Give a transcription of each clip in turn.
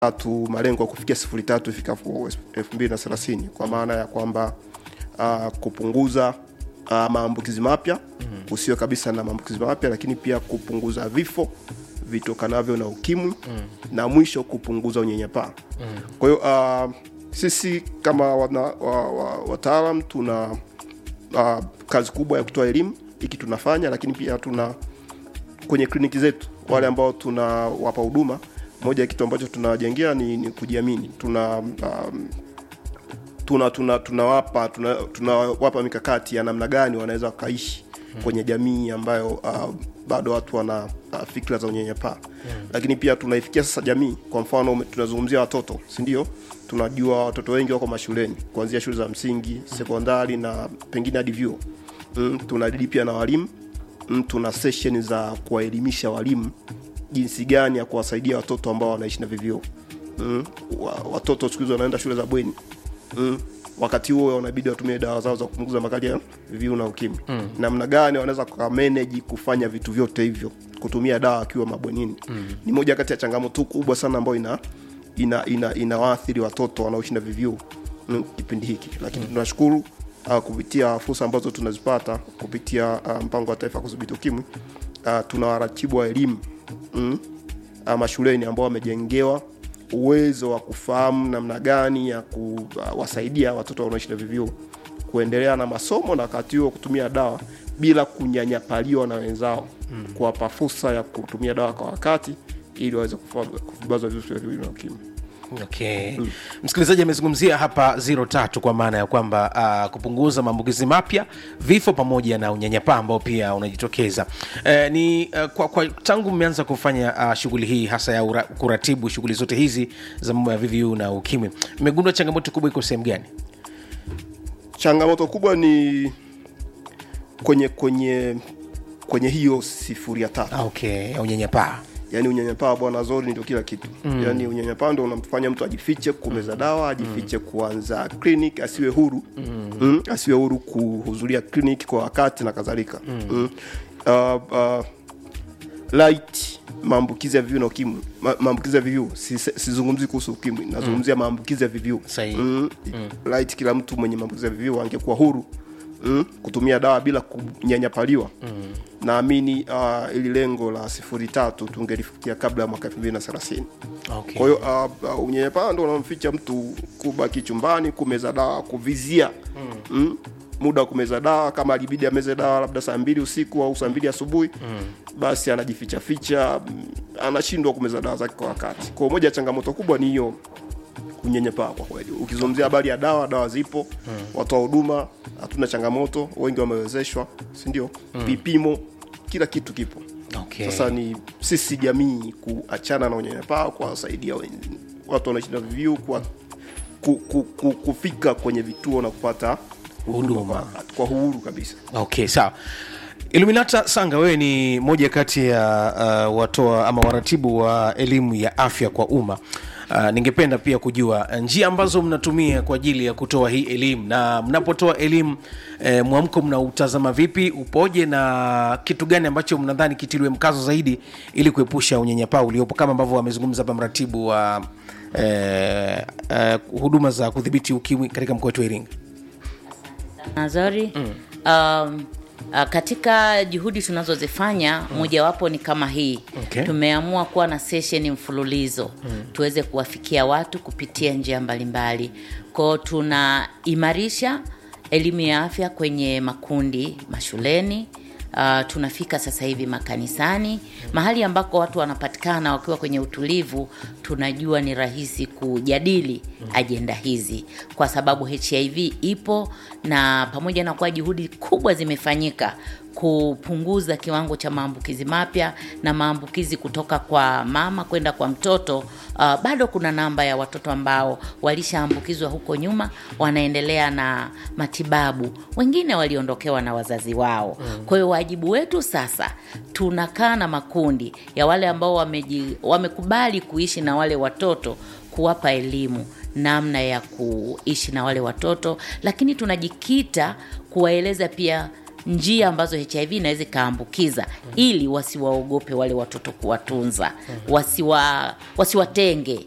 tatu malengo ya kufikia sifuri tatu ifikapo elfu mbili na thelathini kwa maana ya kwamba uh, kupunguza uh, maambukizi mapya mm. usio kabisa na maambukizi mapya lakini pia kupunguza vifo vitokanavyo na ukimwi mm. na mwisho kupunguza unyanyapaa mm. kwa hiyo uh, sisi kama wataalam wa, wa, wataalam tuna uh, kazi kubwa ya kutoa elimu hiki tunafanya lakini pia tuna kwenye kliniki zetu wale ambao tunawapa huduma moja ya kitu ambacho tunawajengea ni, ni kujiamini tuna um, tuna tuna tunawapa tuna, tunawapa mikakati ya namna gani wanaweza wakaishi kwenye jamii ambayo uh, bado watu wana uh, fikra za unyanyapaa mm. lakini pia tunaifikia sasa jamii kwa mfano ume- tunazungumzia watoto sindio tunajua watoto wengi wako mashuleni kuanzia shule za msingi sekondari na pengine hadi vyuo mm, tunadili pia na walimu mm, tuna session za kuwaelimisha walimu jinsi gani ya kuwasaidia watoto ambao wanaishi na vivyoo mm, wa, watoto siku hizi wanaenda shule za bweni mm, wakati huo wanabidi watumie dawa zao za kupunguza makali ya VVU na ukimwi mm. namna gani wanaweza kumanage kufanya vitu vyote hivyo kutumia dawa akiwa mabwenini mm. ni moja kati ya changamoto kubwa sana ambayo ina ina ina inawaathiri watoto wanaoishi na VVU mm, kipindi hiki lakini mm. tunashukuru uh, kupitia fursa ambazo tunazipata kupitia uh, mpango wa taifa kudhibiti ukimwi uh, tuna waratibu wa elimu mm, uh, mashuleni ambao wamejengewa uwezo wa kufahamu namna gani ya kuwasaidia watoto wanaoishi na VVU kuendelea na masomo na wakati huo kutumia dawa bila kunyanyapaliwa na wenzao mm. kuwapa fursa ya kutumia dawa kwa wakati ili waweze kufa- kuvibazwa virusi vya VVU na ukimwi okay mm. msikilizaji amezungumzia hapa zero tatu kwa maana ya kwamba uh, kupunguza maambukizi mapya vifo pamoja na unyanyapaa ambao pia unajitokeza uh, ni uh, kwa, kwa tangu mmeanza kufanya uh, shughuli hii hasa ya ura, kuratibu shughuli zote hizi za mambo ya VVU na ukimwi mmegundua changamoto kubwa iko sehemu gani changamoto kubwa ni kwenye kwenye kwenye hiyo sifuri ya tatu Ah, okay ya unyanyapaa yaani unyanyapaa bwana zori ndio kila kitu mm. yaani unyanyapaa ndo unamfanya mtu ajifiche kumeza dawa ajifiche mm. kuanza clinic asiwe huru mm. Mm, asiwe huru kuhudhuria clinic kwa wakati na kadhalika mm. mm. uh, uh, light maambukizi ya VVU na ukimwi Ma- maambukizi ya VVU si- sizungumzi kuhusu ukimwi nazungumzia maambukizi ya VVU Sahihi. mm. mm. light kila mtu mwenye maambukizi ya VVU angekuwa huru mm, kutumia dawa bila kunyanyapaliwa mm. naamini uh, ili lengo la sifuri tatu tungelifikia kabla ya mwaka elfu mbili na thelathini okay. kwa hiyo uh, uh, unyanyapaa ndo unamficha mtu kubaki chumbani kumeza dawa kuvizia mm. Mm, muda wa kumeza dawa kama alibidi ameze dawa labda saa mbili usiku au saa mbili asubuhi mm. basi anajificha ficha mm, anashindwa kumeza dawa zake kwa wakati kwa moja ya changamoto kubwa ni hiyo unyanyapaa kwa kweli ukizungumzia habari ya dawa dawa zipo mm. watoa huduma hatuna changamoto wengi wamewezeshwa sindio mm. vipimo kila kitu kipo Okay. sasa ni sisi jamii kuachana na unyanyapaa kuwasaidia wen- watu wanaishi na VVU kwa ku, ku, ku, kufika kwenye vituo na kupata huduma kwa, kwa uhuru kabisa okay sawa iluminata sanga wewe ni moja kati ya uh, watoa ama waratibu wa elimu ya afya kwa umma Uh, ningependa pia kujua uh, njia ambazo mnatumia kwa ajili ya kutoa hii elimu na mnapotoa elimu eh, mwamko mnautazama vipi upoje na kitu gani ambacho mnadhani kitiliwe mkazo zaidi ili kuepusha unyanyapaa uliopo kama ambavyo amezungumza hapa mratibu wa eh, eh, huduma za kudhibiti ukimwi katika mkoa wetu wa iringa Nazari mm. um, uh, katika juhudi tunazozifanya mm. mojawapo ni kama hii Okay. tumeamua kuwa na sesheni mfululizo mm. tuweze kuwafikia watu kupitia njia mbalimbali kwao tunaimarisha elimu ya afya kwenye makundi mashuleni Uh, tunafika sasa hivi makanisani mahali ambako watu wanapatikana wakiwa kwenye utulivu tunajua ni rahisi kujadili ajenda hizi kwa sababu hiv ipo na pamoja na kuwa juhudi kubwa zimefanyika kupunguza kiwango cha maambukizi mapya na maambukizi kutoka kwa mama kwenda kwa mtoto uh, bado kuna namba ya watoto ambao walishaambukizwa huko nyuma wanaendelea na matibabu wengine waliondokewa na wazazi wao mm. kwa hiyo wajibu wetu sasa tunakaa na makundi ya wale ambao wameji, wamekubali kuishi na wale watoto kuwapa elimu namna ya kuishi na wale watoto lakini tunajikita kuwaeleza pia njia ambazo hiv inaweza ikaambukiza ili wasiwaogope wale watoto kuwatunza wasiwa wasiwatenge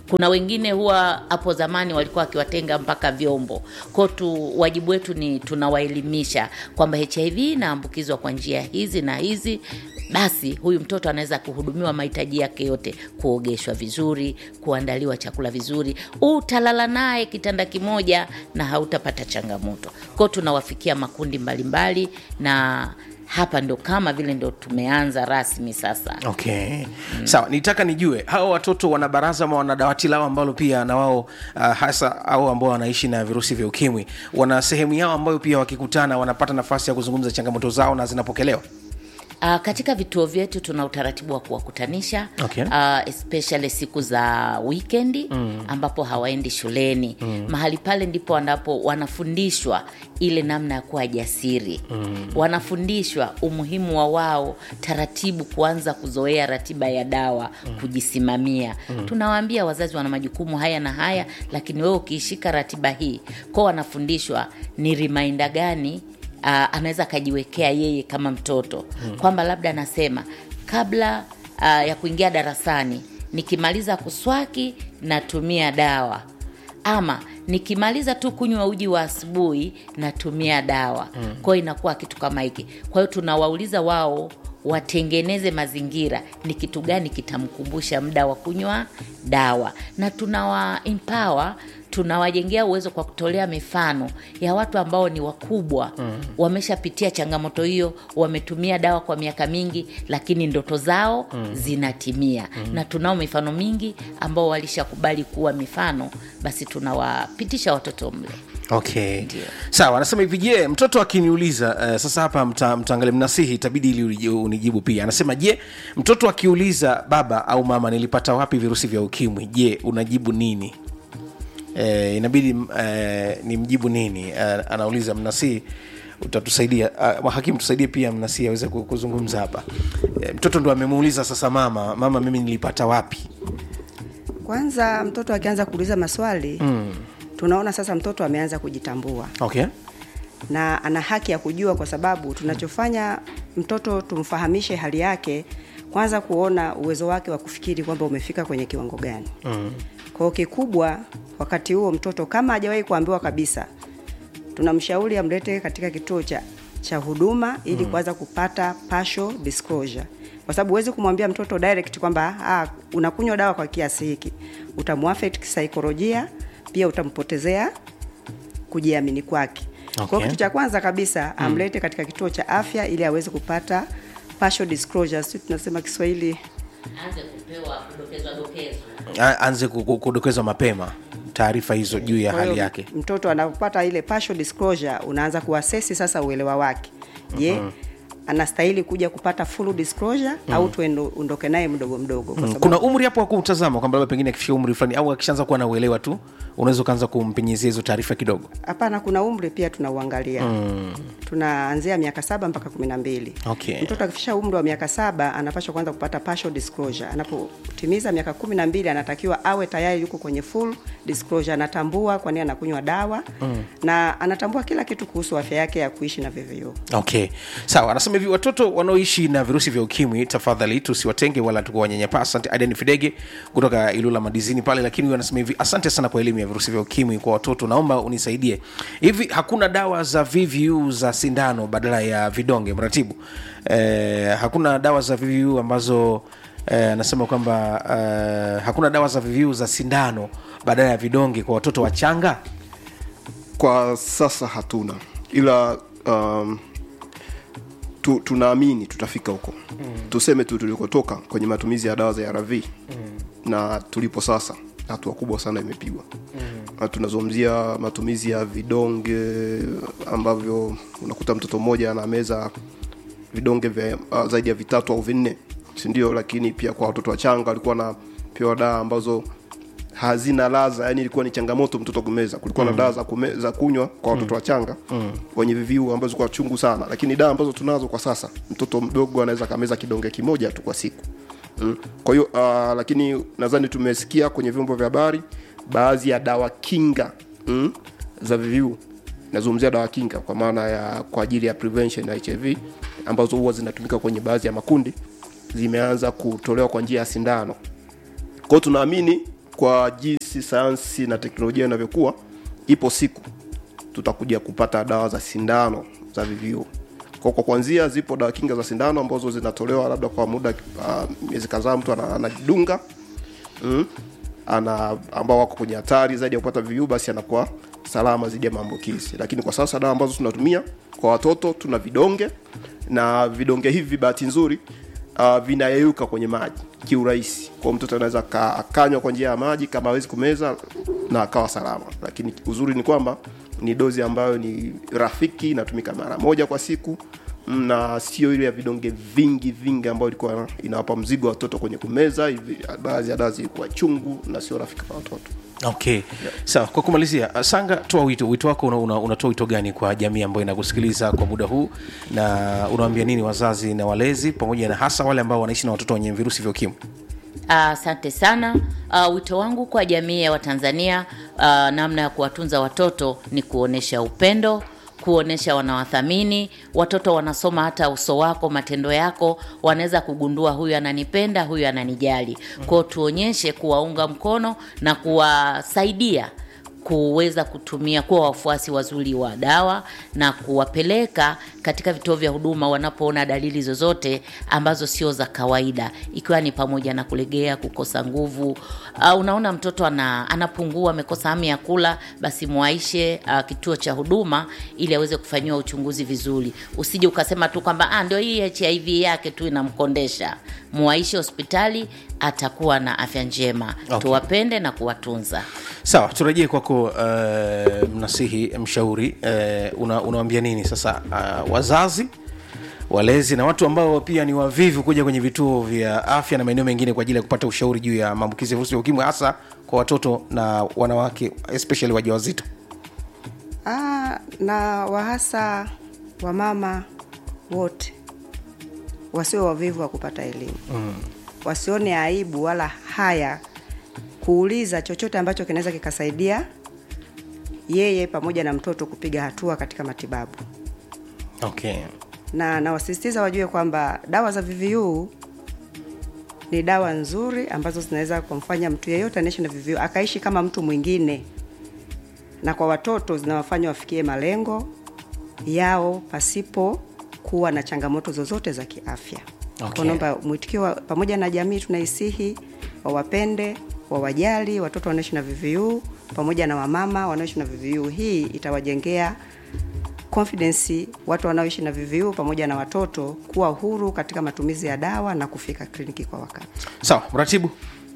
kuna wengine huwa hapo zamani walikuwa wakiwatenga mpaka vyombo kwao tu wajibu wetu ni tunawaelimisha kwamba hiv inaambukizwa kwa njia hizi na hizi basi huyu mtoto anaweza kuhudumiwa mahitaji yake yote kuogeshwa vizuri kuandaliwa chakula vizuri utalala naye kitanda kimoja na hautapata changamoto kwao tunawafikia makundi mbalimbali mbali, na hapa ndo kama vile ndo tumeanza rasmi sasa okay mm. sawa nitaka nijue hawa watoto wana baraza ama wana dawati lao ambalo pia na wao uh, hasa au ambao wanaishi na virusi vya ukimwi wana sehemu yao ambayo pia wakikutana wanapata nafasi ya kuzungumza changamoto zao na zinapokelewa Uh, katika vituo vyetu tuna utaratibu wa kuwakutanisha Okay. uh, especially siku za wikendi mm. ambapo hawaendi shuleni mm. mahali pale ndipo wanapo wanafundishwa ile namna ya kuwa jasiri mm. wanafundishwa umuhimu wa wao taratibu kuanza kuzoea ratiba ya dawa mm. kujisimamia mm. tunawaambia wazazi wana majukumu haya na haya lakini wewe ukiishika ratiba hii kwao wanafundishwa ni rimainda gani uh, anaweza akajiwekea yeye kama mtoto hmm. kwamba labda anasema kabla uh, ya kuingia darasani nikimaliza kuswaki natumia dawa ama nikimaliza tu kunywa uji wa asubuhi natumia dawa mm. kwao inakuwa kitu kama hiki kwa hiyo tunawauliza wao watengeneze mazingira ni kitu gani kitamkumbusha muda wa kunywa dawa na tunawa empower tunawajengea uwezo kwa kutolea mifano ya watu ambao ni wakubwa mm. wameshapitia changamoto hiyo wametumia dawa kwa miaka mingi lakini ndoto zao mm. zinatimia mm. na tunao mifano mingi ambao walishakubali kuwa mifano basi tunawapitisha watoto mle okay sawa anasema hivi je mtoto akiniuliza uh, sasa hapa mta, mtaangalia mnasihi itabidi ili uliji- unijibu pia anasema je mtoto akiuliza baba au mama nilipata wapi virusi vya ukimwi je unajibu nini eh, inabidi eh, ni mjibu nini eh, anauliza mnasihi utatusaidia uh, hakimu tusaidie pia mnasihi aweze ku- kuzungumza hapa eh, mtoto ndo amemuuliza sasa mama mama mimi nilipata wapi kwanza mtoto akianza kuuliza maswali mm. tunaona sasa mtoto ameanza kujitambua okay na ana haki ya kujua kwa sababu tunachofanya mtoto tumfahamishe hali yake kwanza kuona uwezo wake wa kufikiri kwamba umefika kwenye kiwango gani mm. kwao kikubwa wakati huo mtoto kama hajawahi kuambiwa kabisa tunamshauri amlete katika kituo cha cha huduma ili mm. kuanza kupata partial disclosure kwa sababu huwezi kumwambia mtoto direct kwamba ah, unakunywa dawa kwa kiasi hiki utamuaffect kisaikolojia pia utampotezea kujiamini kwake okay. Okay. kwa kitu cha kwanza kabisa amlete katika kituo cha afya ili aweze kupata partial disclosure sisi tunasema kiswahili anze kupewa kudokezwa dokezwa A- aanze ku- ku- kudokezwa mapema taarifa hizo juu ya Kwa hali hiyo yake mtoto anapopata ile partial disclosure unaanza kuasesi sasa uelewa wake je mm-hmm. anastahili kuja kupata full disclosure mm-hmm. au tuondoke naye mdogo mdogo kwa Mm, sababu kuna umri hapo wa kumtazama kwamba labda pengine akifika umri fulani au akishaanza kuwa na uelewa tu unaweza ukaanza kumpenyezea hizo taarifa kidogo hapana kuna umri pia tunauangalia mm. tunaanzia miaka saba mpaka kumi na mbili Okay. mtoto akifikisha umri wa miaka saba anapashwa kwanza kupata partial disclosure anapotimiza miaka kumi na mbili anatakiwa awe tayari yuko kwenye full disclosure anatambua kwa nini anakunywa dawa mm. na anatambua kila kitu kuhusu afya yake ya kuishi na VVU okay sawa anasema hivi watoto wanaoishi na virusi vya ukimwi tafadhali tusiwatenge wala tukuwanyanyapaa asante aden fidege kutoka ilula madizini pale lakini huyu anasema hivi asante sana kwa elimu ya virusi vya ukimwi kwa watoto naomba unisaidie hivi hakuna dawa za vvu za sindano badala ya vidonge mratibu eh, hakuna dawa za vvu ambazo eh, anasema kwamba eh, hakuna dawa za vvu za sindano badala ya vidonge kwa watoto wachanga kwa sasa hatuna ila um, tu, tunaamini tutafika huko mm. tuseme tu tulikotoka kwenye matumizi ya dawa za arv mm. na tulipo sasa hatua kubwa sana imepigwa mm. tunazungumzia matumizi ya vidonge ambavyo unakuta mtoto mmoja anameza vidonge vya uh, zaidi ya vitatu au vinne sindio lakini pia kwa watoto wachanga walikuwa na pewa dawa ambazo hazina laza yani ilikuwa ni changamoto mtoto kumeza kulikuwa mm. na dawa za, kume, za kunywa kwa watoto mm. wachanga mm. wenye viviu ambazo kwa chungu sana lakini dawa ambazo tunazo kwa sasa mtoto mdogo anaweza kameza kidonge kimoja tu kwa siku mm. kwa hiyo uh, lakini nadhani tumesikia kwenye vyombo vya habari baadhi ya dawa kinga mm, za viviu nazungumzia dawa kinga kwa maana ya kwa ajili ya prevention ya hiv ambazo huwa zinatumika kwenye baadhi ya makundi zimeanza kutolewa kwa njia ya sindano kwao tunaamini kwa jinsi sayansi na teknolojia inavyokuwa ipo siku tutakuja kupata dawa za sindano za VVU. Kwa kwa kwanzia zipo dawa kinga za sindano ambazo zinatolewa labda kwa muda uh, miezi kadhaa mtu ana- anajidunga mm, ana ambao wako kwenye hatari zaidi ya kupata VVU basi anakuwa salama dhidi ya maambukizi. Lakini kwa sasa dawa ambazo tunatumia kwa watoto tuna vidonge na vidonge hivi bahati nzuri uh, vinayeyuka kwenye maji kiurahisi. Kwa mtoto anaweza ka- akanywa kwa njia ya maji kama hawezi kumeza na akawa salama. Lakini uzuri ni kwamba ni dozi ambayo ni rafiki, inatumika mara moja kwa siku mm, na sio ile ya vidonge vingi vingi ambayo ilikuwa inawapa mzigo watoto kwenye kumeza. Hivi baadhi ya dawa zilikuwa chungu na sio rafiki kwa watoto. okay sawa kwa kumalizia uh, sanga toa wito wito wako unatoa una, unatoa wito gani kwa jamii ambayo inakusikiliza kwa muda huu na unawaambia nini wazazi na walezi pamoja na hasa wale ambao wanaishi na watoto wenye virusi vya ukimwi Asante sana. Uh, wito wangu kwa jamii ya Watanzania uh, namna ya kuwatunza watoto ni kuonesha upendo, kuonesha wanawathamini watoto. Wanasoma hata uso wako, matendo yako, wanaweza kugundua huyu ananipenda, huyu ananijali. Kwao tuonyeshe kuwaunga mkono na kuwasaidia kuweza kutumia kuwa wafuasi wazuri wa dawa na kuwapeleka katika vituo vya huduma wanapoona dalili zozote ambazo sio za kawaida, ikiwa ni pamoja na kulegea, kukosa nguvu. Uh, unaona mtoto ana, anapungua, amekosa hamu ya kula, basi mwaishe uh, kituo cha huduma ili aweze kufanyiwa uchunguzi vizuri. Usije ukasema tu kwamba ah, ndio hii HIV yake tu inamkondesha. Mwaishe hospitali, atakuwa na afya njema. Okay. Tuwapende na kuwatunza. sawa turejee kwako uh, mnasihi mshauri uh, una, unawambia nini sasa uh, wazazi walezi na watu ambao pia ni wavivu kuja kwenye vituo vya afya na maeneo mengine kwa ajili ya kupata ushauri juu ya maambukizi ya virusi vya ukimwi hasa kwa watoto na wanawake especially wajawazito Ah, na wahasa wamama wote wasio wavivu wa kupata elimu mm. wasione aibu wala haya kuuliza chochote ambacho kinaweza kikasaidia yeye pamoja na mtoto kupiga hatua katika matibabu okay na nawasisitiza wajue kwamba dawa za VVU ni dawa nzuri ambazo zinaweza kumfanya mtu yeyote anaishi na VVU akaishi kama mtu mwingine, na kwa watoto zinawafanya wafikie malengo yao pasipo kuwa na changamoto zozote za kiafya. Okay. Kwa naomba mwitikio wa- pamoja na jamii tunaisihi wawapende, wawajali watoto wanaishi na VVU pamoja na wamama wanaoishi na VVU. Hii itawajengea confidence watu wanaoishi na VVU pamoja na watoto kuwa huru katika matumizi ya dawa na kufika kliniki kwa wakati. sawa mratibu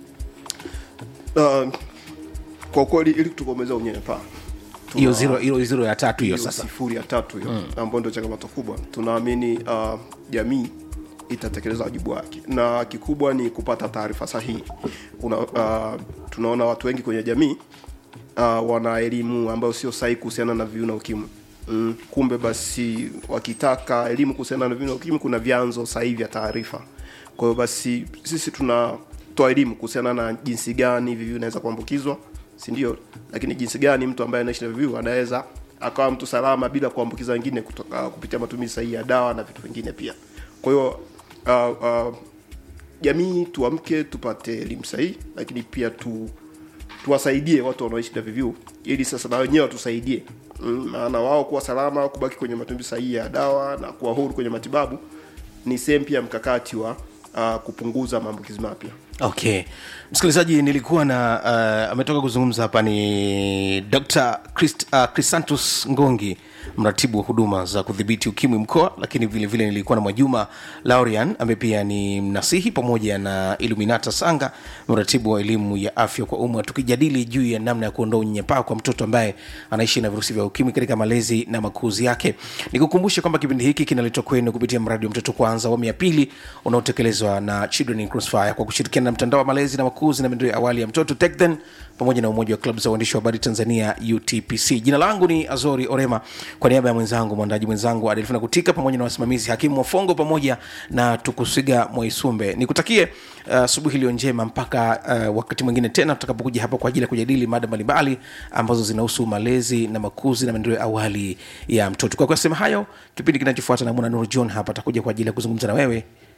Uh, kwa kweli ili tukomeza unyanyapaa hiyo zero hiyo zero ya tatu hiyo hiyo sasa sifuri ya tatu hiyo ambayo ndio changamoto kubwa tunaamini uh, jamii itatekeleza wajibu wake na kikubwa ni kupata taarifa sahihi Una, uh, tunaona watu wengi kwenye jamii uh, wana elimu ambayo sio sahihi kuhusiana na viu na ukimwi mm, kumbe basi wakitaka elimu kuhusiana na viu na ukimwi kuna vyanzo sahihi vya taarifa kwa hiyo basi sisi tunatoa elimu kuhusiana na jinsi gani VVU inaweza kuambukizwa si ndio lakini jinsi gani mtu ambaye anaishi na VVU anaweza akawa mtu salama bila kuambukiza wengine kutoka kupitia matumizi sahihi ya dawa na vitu vingine pia kwa hiyo uh, uh, jamii tuamke tupate elimu sahihi lakini pia tu tuwasaidie watu wanaoishi na VVU ili sasa na wenyewe watusaidie Mm, maana wao kuwa salama kubaki kwenye matumizi sahihi ya dawa na kuwa huru kwenye matibabu ni sehemu pia ya mkakati wa uh, kupunguza maambukizi mapya okay msikilizaji nilikuwa na uh, ametoka kuzungumza hapa ni dr Christ, uh, chrisantus ngongi mratibu wa huduma za kudhibiti ukimwi mkoa lakini vile vile nilikuwa na mwajuma laurian ambaye pia ni mnasihi pamoja na iluminata sanga mratibu wa elimu ya afya kwa umma tukijadili juu ya namna ya kuondoa unyanyapaa kwa mtoto ambaye anaishi na virusi vya ukimwi katika malezi na makuzi yake nikukumbushe kwamba kipindi hiki kinaletwa kwenu kupitia mradi wa mtoto kwanza awamu ya pili unaotekelezwa na children in crossfire kwa kushirikiana na mtandao wa malezi na makuzi na maendeleo ya awali ya mtoto tekden pamoja na umoja wa klabu za uandishi wa habari tanzania utpc jina langu ni azori orema kwa niaba ya mwenzangu mwandaji mwenzangu adelfina kutika pamoja na wasimamizi hakimu wafongo pamoja na tukusiga mwaisumbe nikutakie asubuhi uh, iliyo njema mpaka uh, wakati mwingine tena tutakapokuja hapa kwa ajili ya kujadili mada mbalimbali ambazo zinahusu malezi na makuzi na maendeleo ya awali ya mtoto kwa kusema hayo kipindi kinachofuata na mwana nuru john hapa atakuja kwa ajili ya kuzungumza na wewe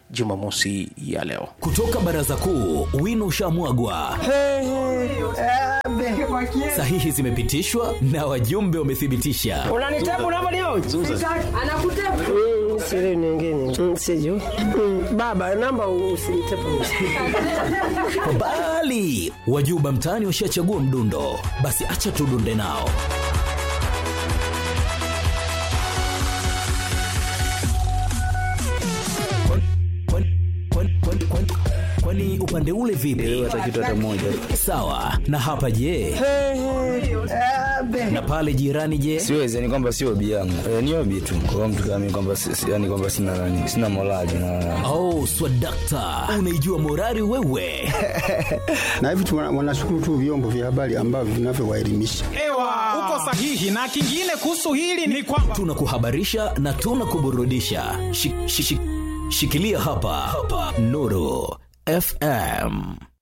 jumamosi ya leo kutoka baraza kuu wino ushamwagwa sahihi zimepitishwa na wajumbe wamethibitisha unanitabu unavyoniona anakutabu mm, siri nyingine mm, sijui mm, baba namba usinitepu bali wajuba mtaani washachagua mdundo basi acha tudunde nao Kwani- kwani- kwani- kwani- kwani upande ule vipi sawa na hapa je na pale jirani je siwezi yani kwamba sio obi yangu e, ni obi tu kwa mtu kama mimi kwamba si- si- yani kwamba sina nani sina morali na oh swadakta unaijua morari wewe na hivi tu wana- wanashukuru tu vyombo vya habari ambavyo vinavyowaelimisha Ewa, uko sahihi. Na kingine kuhusu hili ni kwamba tunakuhabarisha na tunakuburudisha shi, shi, shi, shikilia hapa, hapa. nuru fm